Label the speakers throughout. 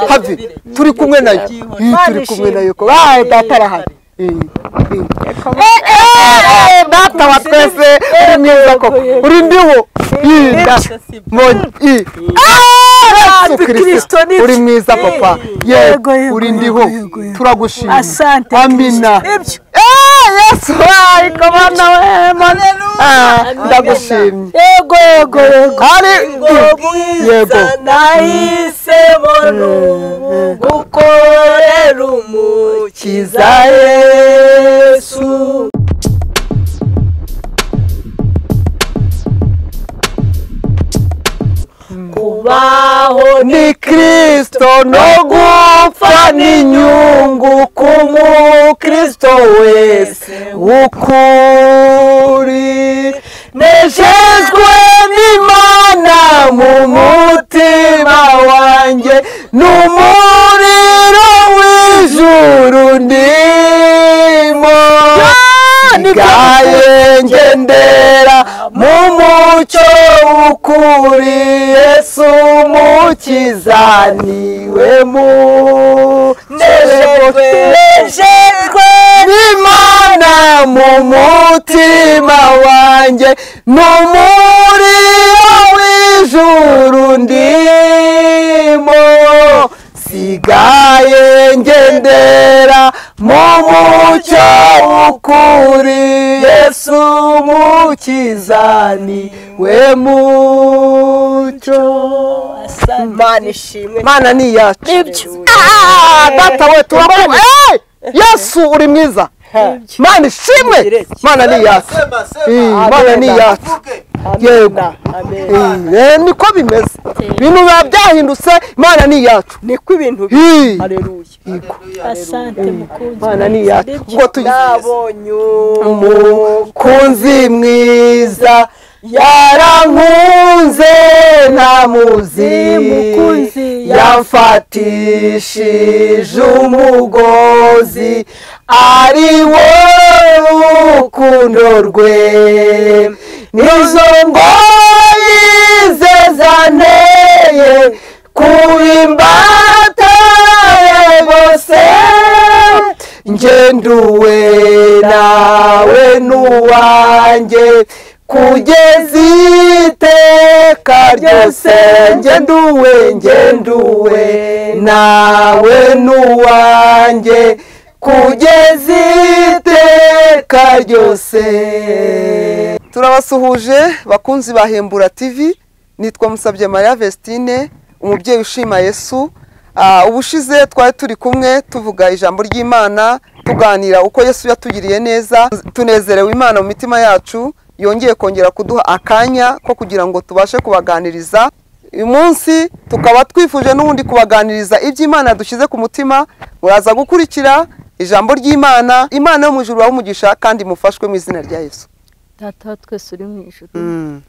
Speaker 1: have turi kumwe nayo turi kumwe nayo ko baye data arahari data wa twese uri mwiza koko uri ndiho kirisito uri mwiza papa yego uri ndiho turagushima amina yesu wayi komanda wemane ndagushimye
Speaker 2: yego yego yego
Speaker 1: hari yego
Speaker 2: nahisemo n'ubu gukorera umukiza yesu kubaho ni
Speaker 1: ni kirisito no gupfa n'inyungu ku mukristo wese w'ukuri nejejwe n'imana mu mutima wanjye n'umuriro w'ijuru ndimo igaye ngendera mu mucyo ukuri yesu mukiza niwe
Speaker 2: Nejejwe,
Speaker 1: munejejwe n'imana mu mutima wanjye n'umuriro w'ijuru ndimo sigaye ngendera mu mucyo ukuri yesu mukiza niwe mucyo
Speaker 2: imana ishimwe
Speaker 1: mana ni iyacu
Speaker 2: Nibyo.
Speaker 1: Ah, data we turabona Eh, yesu uri mwiza mana ishimwe mana ni iyacu Eh, mana ni iyacu yego Eh, eh, niko bimeze ibintu biba byahindutse imana ni iyacu
Speaker 2: niko ibintu biri
Speaker 1: Eh,
Speaker 2: hareruye
Speaker 3: asante mukunzi
Speaker 1: imana ni iyacu ubwo tuyizi
Speaker 2: nabonye
Speaker 1: umukunzi mwiza yarankunze nta muzi
Speaker 3: Mukunzi
Speaker 1: yamfatishije umugozi ari wo rukundo rwe nizo ngoyi ze zanteye ku imbata bose ngenduwe nawe n'uwanjye kugeza iteka ryose ngenduwe ngenduwe nawe n'uwanjye kugeza iteka ryose turabasuhuje bakunzi ba hembura tv nitwa musabye mariya vestine umubyeyi ushima yesu Ah, ubushize twari turi kumwe tuvuga ijambo ry'imana tuganira uko yesu yatugiriye neza tunezerewe imana mu mitima yacu yongeye kongera kuduha akanya ko kugira ngo tubashe kubaganiriza uyu munsi tukaba twifuje n'ubundi kubaganiriza iby'imana dushyize ku mutima muraza gukurikira ijambo ry'imana imana yo mu ijuru umugisha kandi mufashwe mu izina rya yesu
Speaker 3: data wa twese uri mu ijuru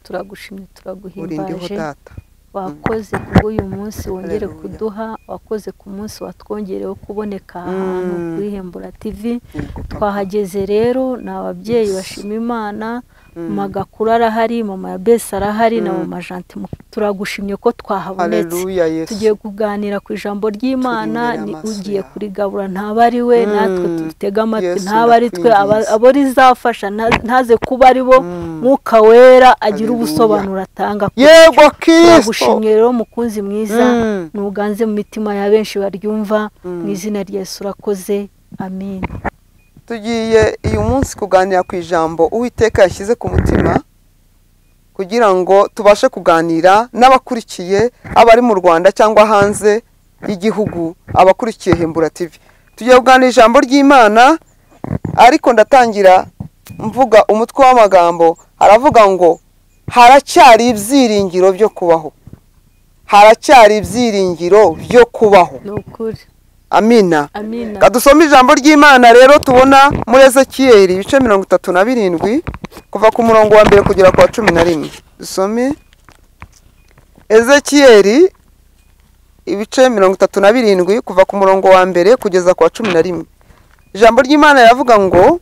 Speaker 3: turagushimye
Speaker 1: urindiho
Speaker 3: turaguhimbaje
Speaker 1: data
Speaker 3: wakoze kubw'uyu munsi wongere
Speaker 1: Hallelujah.
Speaker 3: kuduha wakoze ku munsi watwongereho kuboneka
Speaker 1: Mm.
Speaker 3: ahantu kuri hembura tivi twahageze rero ni ababyeyi bashima imana magakuru arahari mama ya besi arahari na mama janti turagushimye ko twahabonetse
Speaker 1: haleluya yesu
Speaker 3: tugiye kuganira ku ijambo ry'imana
Speaker 1: Turi imbere
Speaker 3: ni
Speaker 1: amaso
Speaker 3: ugiye
Speaker 1: yawe.
Speaker 3: kurigabura ntaba ari we
Speaker 1: Mm.
Speaker 3: natwe dutega amatwi
Speaker 1: Yesu,
Speaker 3: ntaba ari twe aba-
Speaker 1: ndakwinginze.
Speaker 3: abo rizafasha nta- ntaze kuba ari bo
Speaker 1: Mm.
Speaker 3: mwuka wera agira
Speaker 1: Haleluya.
Speaker 3: ubusobanuro atanga kuri
Speaker 1: yego kirisito
Speaker 3: turagushimye rero mukunzi mwiza
Speaker 1: Mm.
Speaker 3: ntuganze mu mitima ya benshi baryumva
Speaker 1: Mm.
Speaker 3: mu izina rya yesu urakoze amin
Speaker 1: tugiye uyu munsi kuganira ku ijambo uwiteka yashyize ku mutima kugira ngo tubashe kuganira n'abakurikiye abari mu rwanda cyangwa hanze y'igihugu abakurikiye hembura tv tugiye kuganira ijambo ry'imana ariko ndatangira mvuga umutwe w'amagambo haravuga ngo haracyari ibyiringiro byo kubaho haracyari ibyiringiro byo kubaho
Speaker 3: ni ukuri
Speaker 1: amina
Speaker 3: amina
Speaker 1: Reka dusome ijambo ry'imana rero tubona muri ezekiyeli ibice mirongo itatu na birindwi kuva ku murongo wa mbere kugera ku wa cumi na rimwe dusome ezekiyeli ibice mirongo itatu na birindwi kuva ku murongo wa mbere kugeza ku wa cumi na rimwe ijambo ry'imana riravuga ngo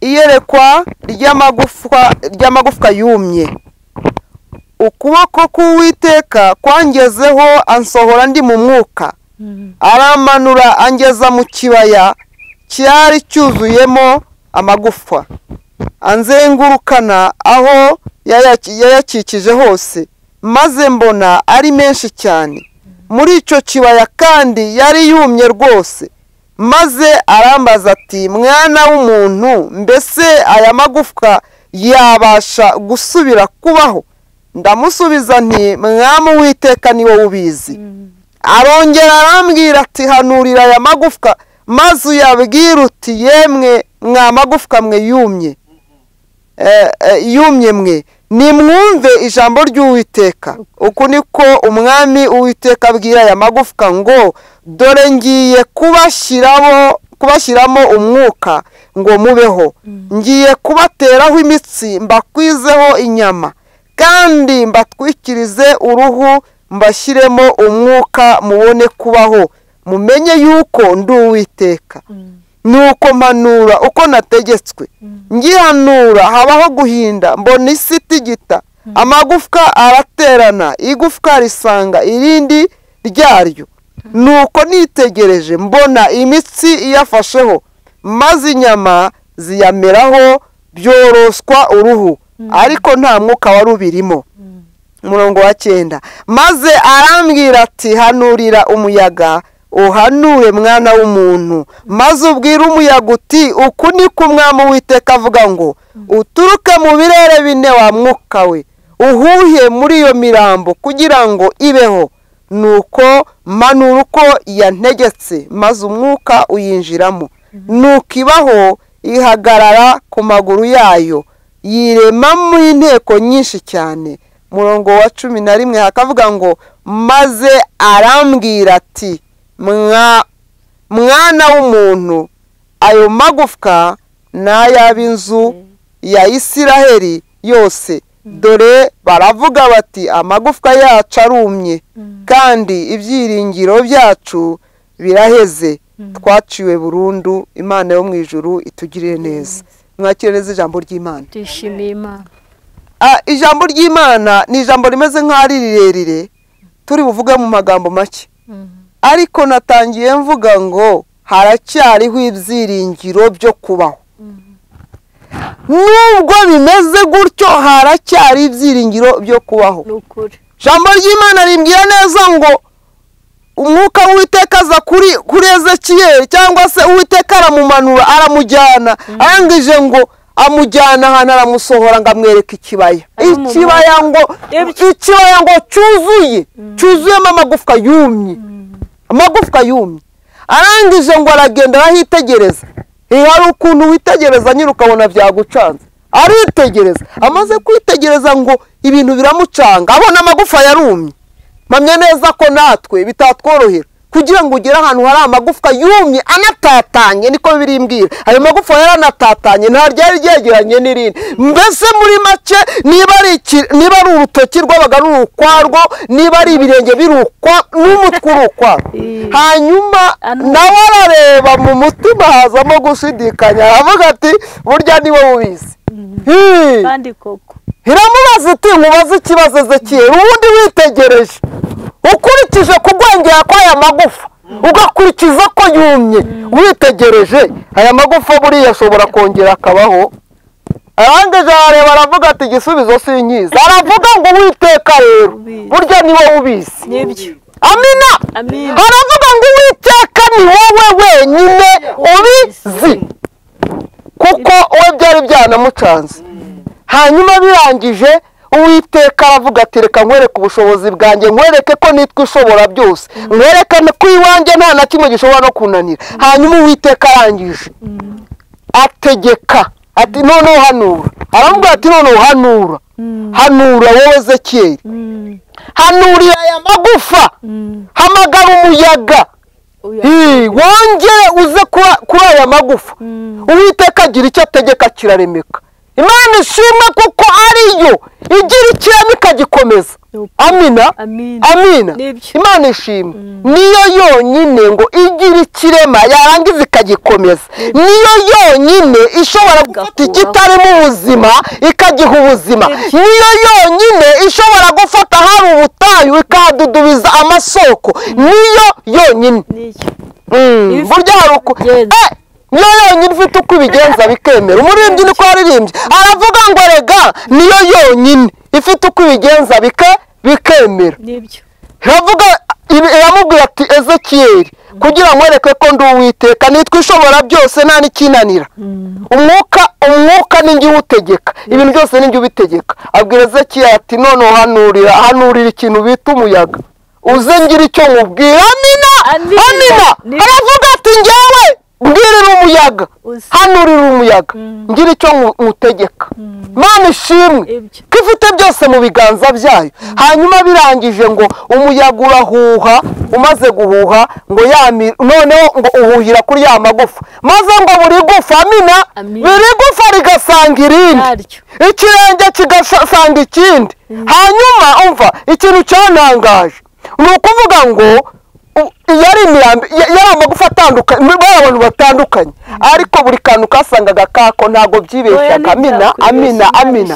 Speaker 1: iyerekwa ry'amagufwa ry'amagufwa yumye ukuboko k'uwiteka kwangezeho ansohora ndi mu mwuka aramanura angeza mu kibaya cyari cyuzuyemo amagufa anzengurukana aho yayaki- yayakikije hose maze mbona ari menshi cyane muri icyo kibaya kandi yari yumye rwose maze arambaza ati mwana w'umuntu mbese aya magufwa yabasha gusubira kubaho ndamusubiza nti mwamu witeka ni wowe ubizi arongera arambwira ati hanurira aya magufwa maze uyabwira uti yemwe mwa magufwa mwe yumye Eh, eh, yumye mwe nimwumve ijambo ry'uwiteka uku niko umwami uwiteka abwira aya magufwa ngo dore ngiye kubashyiramo kubashyiramo umwuka ngo mubeho ngiye kubateraho imitsi mbakwizeho inyama kandi mbatwikirize uruhu mbashyiremo umwuka mubone kubaho mumenye yuko ndi uwiteka nuko mpanura uko nategetswe ngihanura habaho guhinda mbona isi itigita amagufwa araterana igufwa risanga irindi ryaryo nuko nitegereje mbona imitsi iyafasheho maze inyama ziyameraho byoroswa uruhu ariko nta mwuka wari ubirimo umurongo wa cyenda maze arambwira ati hanurira umuyaga uhanure mwana w'umuntu maze ubwire umuyaga uti uku ni ko umwami witeka avuga ngo uturuke mu birere bine wa mwuka we uhuhe muri iyo mirambo kugira ngo ibeho nuko manura uko yantegetse maze umwuka uyinjiramo nuko ibaho ihagarara ku maguru yayo yiremamo inteko nyinshi cyane murongo wa cumi na rimwe hakavuga ngo maze arambwira ati "Mwa- mwana w'umuntu ayo magufwa ni ay'ab'inzu ya isiraheli yose dore baravuga bati amagufwa yacu arumye kandi ibyiringiro byacu biraheze twaciwe burundu imana yo mu ijuru itugirire neza mwakire neza ijambo ry'imana
Speaker 3: tuyishimiye imana
Speaker 1: Ah, ijambo ry'imana ni ijambo rimeze nk'aho ari rirerire turi buvuge mu magambo make ariko natangiye mvuga ngo haracyariho ibyiringiro byo kubaho nubwo bimeze gutyo haracyari ibyiringiro byo kubaho
Speaker 3: ni ukuri
Speaker 1: ijambo ry'imana rimbwira neza ngo umwuka w'uwiteka aza kuri kuri ezekiyeli cyangwa se uwiteka aramumanura aramujyana arangije ngo amujyana ahantu aramusohora ngo amwereke ikibaya
Speaker 3: Ari mu
Speaker 1: ikibaya ngo ikibaya ngo cyuzuye cyuzuyemo amagufwa yumye amagufwa yumye arangije ngo aragenda arahitegereza Eh, hari ukuntu witegereza nyine ukabona byagucanze aritegereza amaze kwitegereza ngo ibintu biramucanga abona amagufa yarumye mpamya neza ko natwe bitatworohera kugira ngo ugere ahantu hari amagufwa yumye anatatanye niko birimbwira ayo magufwa yaranatatanye nta ryari ryegeranye n'irindi mbese muri make niba ari iki- niba ari urutoki rwabaga ruri ukwarwo niba ari ibirenge biri ukwa n'umutwe uri ukwarwo
Speaker 3: Eh.
Speaker 1: hanyuma
Speaker 3: Anu-
Speaker 1: nawe arareba mu mutima hazamo gushidikanya aravuga ati burya niwe ubizi Hii.
Speaker 3: kandi koko
Speaker 1: iramubaza iti nkubaze ikibazo ezekiyeli ubundi witegereje ukurikije kugwengera kw'aya magufa ugakurikiza ko yumye witegereje aya magufa buriya ashobora kongera akabaho arangije arareba aravuga ati igisubizo sinkizi aravuga ngo witeka rero burya ni wowe ubizi
Speaker 2: nibyo
Speaker 1: amina
Speaker 3: Amina.
Speaker 1: aravuga ngo uwiteka ni wowe wenyine ubizi kuko we byari byanamucanze hanyuma birangije uwiteka aravuga ati reka nkwereke ubushobozi bwanjye nkwereke ko nitwa ishobora byose nkwereke ko iwanjye nta na kimwe gishobora no kunanira hanyuma uwiteka arangije ategeka ati noneho hanura aramubwira ati noneho hanura hanura wowe zekiyeri
Speaker 3: Mm,
Speaker 1: hanurira aya magufa
Speaker 3: mm.
Speaker 1: hamagara umuyaga
Speaker 3: Uya-
Speaker 1: Ii, wongere uze kuba- kuri aya magufa
Speaker 3: Mm.
Speaker 1: uwiteka agira icyo ategeka kiraremeka imana ishimwe kuko ariyo igira ikirema ikagikomeza amina
Speaker 3: Amina.
Speaker 1: amina
Speaker 3: Nibyo.
Speaker 1: imana ishimwe niyo yonyine ngo igira ikirema yarangiza ikagikomeza niyo yonyine ishobora gufata
Speaker 3: Igakuraho.
Speaker 1: ikitarimo ubuzima ikagiha ubuzima niyo yonyine ishobora gufata hari ubutayu ikahadudubiza amasoko niyo yonyine
Speaker 3: n'icyo
Speaker 1: Mm,
Speaker 3: Ifi-
Speaker 1: burya hari uku
Speaker 3: Bigenza.
Speaker 1: Eh, niyo yonyine ufite uko ubigenza bikemera umuririmbyi niko yaririmbye aravuga ngo rega niyo yonyine ifite uko ibigenza bike bikemera
Speaker 3: n'ibyo
Speaker 1: iravuga iri- iramubwira ati ezekiyeli kugira ngo mwereke ko ndi uwiteka nitwa ishobora byose nta n'ikinanira umwuka umwuka ni njye uwutegeka ibintu byose ni njye ubitegeka abwira ezekiyeli ati noneho hanurira hanurira ikintu bita umuyaga uze ngira icyo nkubwira amina
Speaker 3: Amina.
Speaker 1: amina
Speaker 3: Ni-
Speaker 1: aravuga ati njyewe mbwirira umuyaga
Speaker 3: Uze.
Speaker 1: hanurira umuyaga ngira icyo nku- nkutegeka mana ishimwe
Speaker 3: Ibyo.
Speaker 1: ko ifite byose mu biganza byayo hanyuma birangije ngo umuyaga urahuha umaze guhuha ngo yami noneho ngo uhuhira kuri ya magufa maze ngo buri gufa amina
Speaker 3: Amina.
Speaker 1: biri gufa rigasanga irindi
Speaker 3: yaryo
Speaker 1: ikirenge kigasanga ikindi hanyuma umva ikintu cyantangaje ni ukuvuga ngo u- yari imirambi ya- yari amagufa atandukanye bari abantu batandukanye ariko buri kantu kasangaga kako ntabwo byibeshyaga amina amina amina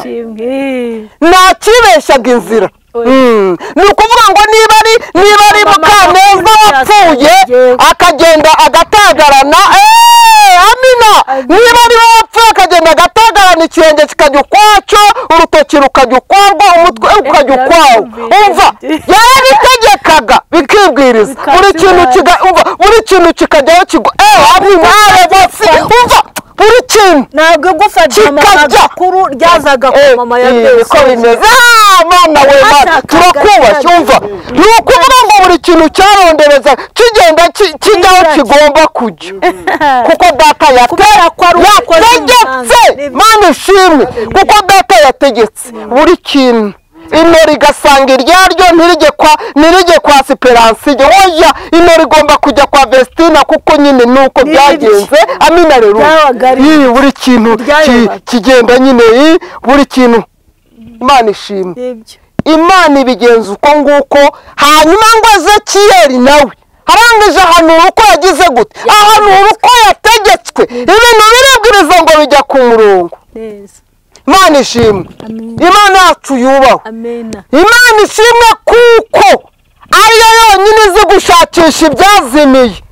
Speaker 1: nta kibeshyaga inzira
Speaker 3: Oya.
Speaker 1: Mm. ni ukuvuga ngo niba ari niba ari
Speaker 3: Mama
Speaker 1: mukaneza
Speaker 3: Mukaneza
Speaker 1: wapfuye
Speaker 3: yasengeye.
Speaker 1: akagenda agatagarana eee, amina
Speaker 3: Amina.
Speaker 1: niba ari wowe wapfuye akagenda agatagarana ikirenge kikajya ukwacyo urutoki rukajya ukwarwo umutwe ukajya ukwawo
Speaker 3: birabyumvira.
Speaker 1: umva yarabitegekaga bikibwiriza
Speaker 3: Bikabyumvira.
Speaker 1: buri kintu kiga umva buri kintu kikajyaho kigwa eee amina revasi umva buri kintu
Speaker 2: ntabwo gufa
Speaker 1: Kikajya.
Speaker 2: mama makuru ryazaga ku
Speaker 1: Eh,
Speaker 2: mama ya
Speaker 1: eh,
Speaker 2: byose
Speaker 1: ko bimeze Ah, mwana we mwana
Speaker 2: Bashakaga
Speaker 1: turakubashye
Speaker 2: cyane.
Speaker 1: umva ni ukuvuga ngo buri kintu cyarondereza kigenda ki- kijya aho kigomba kujya kuko data
Speaker 2: Kubera ko ari umukozi
Speaker 1: yategetse
Speaker 2: w'umuhanga. Nibyo.
Speaker 1: mana ishimwe kuko data yategetse buri kintu inori igasanga iryaryo ntirige kwa ntirige kwa siperansi oya inori igomba kujya kwa vestina kuko nyine nuko byagenze amina rero
Speaker 2: Byabaga ari-
Speaker 1: Ii, buri kintu
Speaker 2: Byayobaga.
Speaker 1: ki- kigenda nyine ii, buri kintu imana ishimwe
Speaker 3: n'ibyo
Speaker 1: imana ibigenza uko nguko hanyuma ngo ezekiyeli nawe arangije ahanura uko yagize gute ahanura uko yategetswe ibintu birabwiriza ngo bijya ku murongo
Speaker 3: neza
Speaker 1: imana ishimwe
Speaker 3: Amen.
Speaker 1: imana yacu yubahwe
Speaker 3: amena
Speaker 1: imana ishimwe kuko ariyo yonyine izi gushakisha ibyazimiye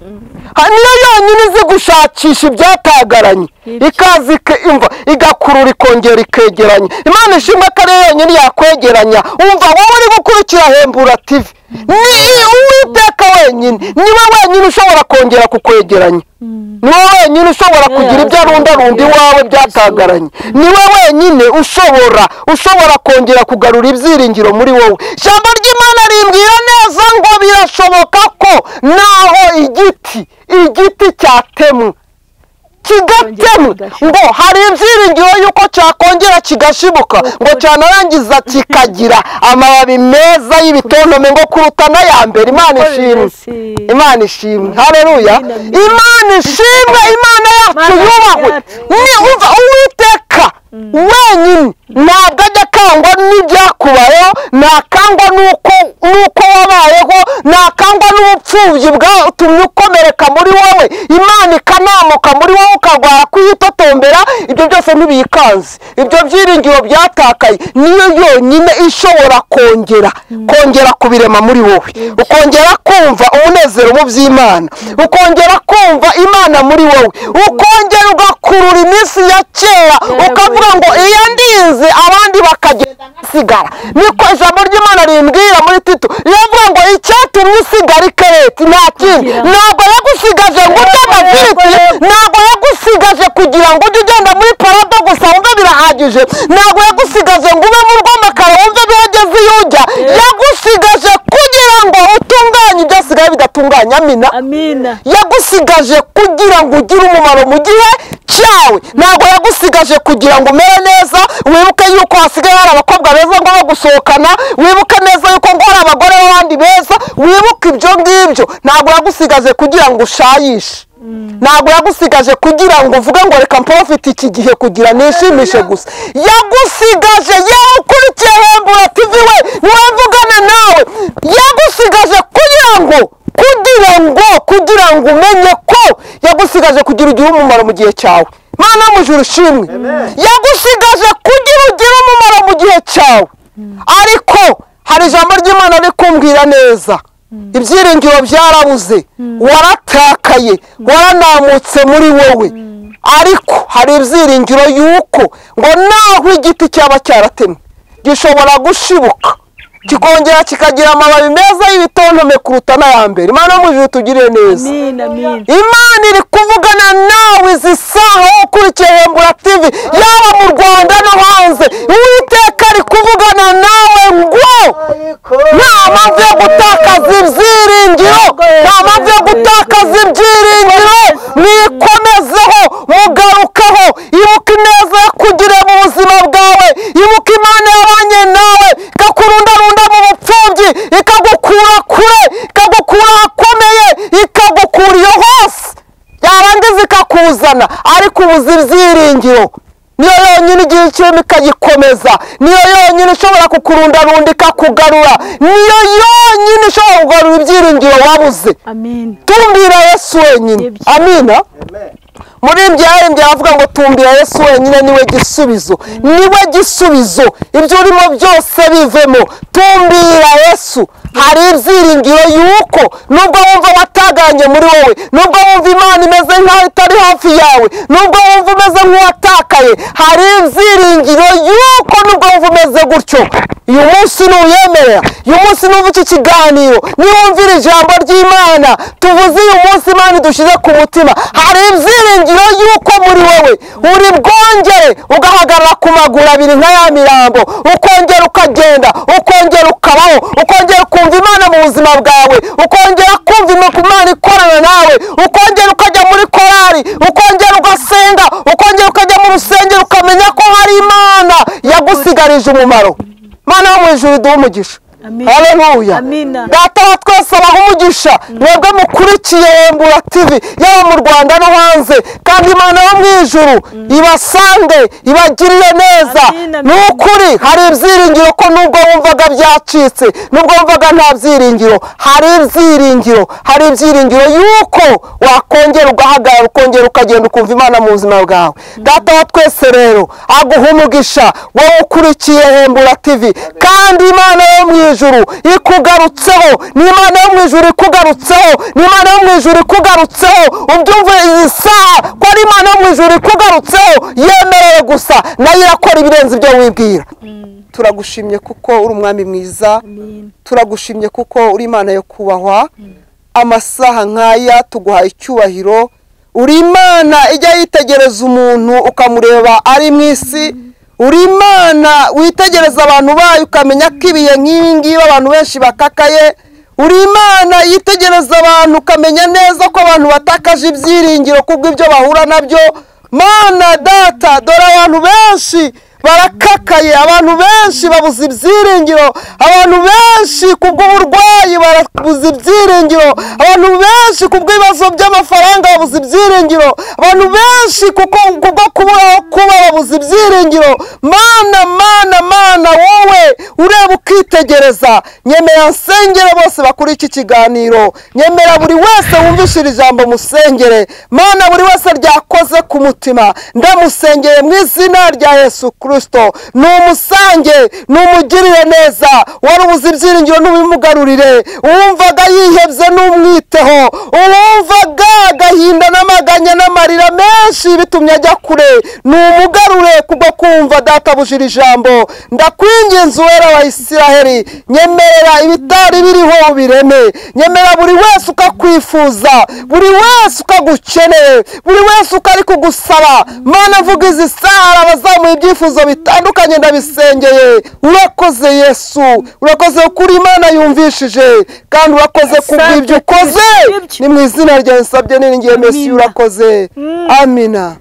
Speaker 1: Ha- niyo yonyine izi gushakisha ibyatagaranye
Speaker 3: Nibyo.
Speaker 1: ikaza ike- imva igakurura ikongera ikegeranya imana ishimwe ko ariyo yonyine yakwegeranya umva wowe uri gukurikira hembura tivi ni uwiteka wenyine niwe wenyine ushobora kongera kukwegeranya niwe wenyine ushobora kugira ibyo arundarundi iwawe byatagaranye niwe wenyine ushobora ushobora kongera kugarura ibyiringiro muri wowe ijambo ry'imana rimbwira neza ngo birashoboka ko naho igiti igiti cyatemwe kigatemwe ngo hari ibyiringiro y'uko cyakongera kigashibuka ngo cyanarangiza kikagira amababi meza y'ibitontome ngo kuruta n'aya mbere imana
Speaker 3: Uko
Speaker 1: ishimwe
Speaker 3: bimeze.
Speaker 1: imana ishimwe hareruya imana ishimwe imana yacu
Speaker 3: Imana
Speaker 1: yubahwe
Speaker 3: yacu.
Speaker 1: ni umva uwiteka wenyine ntabwo ajya akangwa n'ibyakubayeho ntakangwa n'uko n'uko wabayeho ntakangwa n'ubupfubyi bwatumye ukomereka muri wowe imana ikanamuka muri wowe ukarwara kuyitotombera ibyo byose ntibiyikanze ibyo byiringiro byatakaye niyo yonyine ishobora kongera kongera kubirema muri wowe ukongera kumva umunezero mu by'imana ukongera kumva imana muri wowe ukongera ugakurura iminsi ya kera ukavuga ngo iyo ndize abandi bakagenda nkasigara niko ijambo ry'imana rimbwira muri tito riravuga ngo icyatumye usigara ikereti nta kindi ntabwo yagusigaje ngo urye amafiriti ntabwo yagusigaje kugira ngo ujye ugenda muri parado gusa wumve birahagije ntabwo yagusigaje ngo ube mu rugo amakara wumve birageze iyo ujya yagusigaje kugira ngo utunganye ibyo asigaye bidatunganye amina
Speaker 3: amina
Speaker 1: yagusigaje kugira ngo ugire umumaro mu gihe cyawe ntabwo yagusigaje kugira ngo umere neza wibuke yuko hasigaye hari abakobwa beza ngo bagusohokana wibuke neza yuko ngo hari abagore b'abandi beza wibuke ibyo ngibyo ntabwo yagusigaje kugira ngo ushayishe ntabwo yagusigaje kugira ngo uvuge ngo reka mporofite iki gihe kugira nishimishe gusa yagusigaje yewe ukurikiye hembura tivi we mwavugane nawe yagusigaje kugira ngo kugira ngo kugira ngo umenye ko yagusigaje kugira ugire umumaro mu gihe cyawe mana mujuru ushimwe yagusigaje kugira ugire umumaro mu gihe cyawe ariko hari ijambo ry'imana rikumbwira neza ibyiringiro byarabuze waratakaye waranamutse muri wowe ariko hari ibyiringiro y'uko ngo naho igiti cyaba cyaratemwe gishobora gushibuka kikongera kikagira amababi meza y'ibitontome kuruta n'aya mbere imana mujuru tugirire neza
Speaker 3: amina amina
Speaker 1: imana iri kuvugana nawe izi saha ukurikiye hembura tivi yaba mu rwanda no hanze uwiteka ari kuvugana nawe ngo nta mpamvu yo gutakaza ibyiringiro nta mpamvu yo gutakaza ibyiringiro mwikomezeho mugarukaho ibuka ineza yakugiriye mu buzima bwawe ibuka imana yabanye nawe ikakurundarunda mu bupfubyi ikagukura kure ikagukura ahakomeye ikagukura iyo hose yarangiza ikakuzana ariko ubuze ibyiringiro niyo yonyine igihe kirimo ikagikomeza niyo yonyine ishobora kukurundarunda ikakugarura niyo yonyine ishobora kugarura ibyiringiro wabuze
Speaker 3: amina
Speaker 1: tumbira yesu wenyine
Speaker 3: Nibyo.
Speaker 1: amina muri ibyo ndi avuga ngo tumbira yesu wenyine niwe gisubizo niwe gisubizo ibyo urimo byose bivemo tumbira yesu hari ibyiringiro y'uko nubwo wumva wataganye muri wowe nubwo wumva imana imeze nk'aho itari hafi yawe nubwo wumva umeze nk'uwatakaye hari ibyiringiro y'uko nubwo wumva umeze gutyo uyu munsi ntuyemerera uyu munsi ntuva iki kiganiro niwumvira ijambo ry'imana tuvuze uyu munsi imana idushyize ku mutima hari ibyiringiro y'uko muri wowe uri bwongere ugahagarara ku maguru abiri nka ya mirambo ukongera ukagenda ukongera ukabaho ukongera ukumva imana mu buzima bwawe ukongera kumva imana Imana ikorana nawe ukongera ukajya muri korari ukongera ugasenga ukongera ukajya mu rusengero ukamenya ko hari imana yagusigarije umumaro mana wo mu ijuru iduha umugisha
Speaker 3: Amen.
Speaker 1: haleluya
Speaker 3: Amina.
Speaker 1: data wa twese abaha umugisha mwebwe mukurikiye rembura tivi yaba mu rwanda no hanze kandi imana yo mu ijuru ibasange ibagirire neza
Speaker 3: Amina,
Speaker 1: ni
Speaker 3: amina.
Speaker 1: ukuri hari ibyiringiro ko nubwo wumvaga byacitse nubwo wumvaga nta byiringiro hari ibyiringiro hari ibyiringiro y'uko wakongera ugahagarara ukongera ukagenda ukumva imana mu buzima bwawe data wa twese rero aguha umugisha wowe ukurikiye hembura tivi kandi imana yo mu ijuru ikugarutseho ni imana yo mu ijuru ikugarutseho ni imana yo mu ijuru ikugarutseho ubyumve iyi saha ko ari imana yo mu ijuru ikugarutseho yemerewe gusa nayo irakora ibirenze ibyo wibwira
Speaker 2: turagushimye kuko uri umwami mwiza turagushimye kuko uri imana yo kubahwa amasaha nk'aya tuguha icyubahiro uri imana ijya yitegereza umuntu ukamureba ari mu isi uri imana witegereza abantu bayo ukamenya ko ibihe nk'ibi ngibi abantu benshi bakakaye uri imana yitegereza abantu ukamenya neza ko abantu batakaje ibyiringiro kubwo ibyo bahura nabyo mana data dore abantu benshi barakakaye abantu benshi babuze ibyiringiro abantu benshi kubw'uburwayi babuze ibyiringiro abantu benshi kubw'ibibazo by'amafaranga babuze ibyiringiro abantu benshi kuko kubwo kubura aho kuba babuze ibyiringiro mana mana mana wowe ureba ukitegereza nyemera nsengere bose bakuri iki kiganiro nyemera buri wese wumvishije ijambo musengere mana buri wese ryakoze ku mutima ndamusengeye mu izina rya yesu kirisito ni umusange ni umugirire neza wari ubuze ibyiringiro n'ubimugarurire uwumvaga yihebye n'umwiteho uwumvaga agahinda n'amaganya n'amarira menshi bitumye ajya kure ni umugarure kubwo kumva databujira ijambo ndakwinginze uwera wa isiraheli nyemerera ibitari biriho ubireme nyemerera buri wese ukakwifuza buri wese ukagukeneye buri wese uko ari kugusaba mana vuga izi saha abazamuye ibyifuzo bitandukanye ndabisengeye urakoze yesu urakoze kuri imana yumvishije kandi urakoze kubw'ibyo ukoze ni mu izina rya nsabye n'iringiye mesi urakoze amina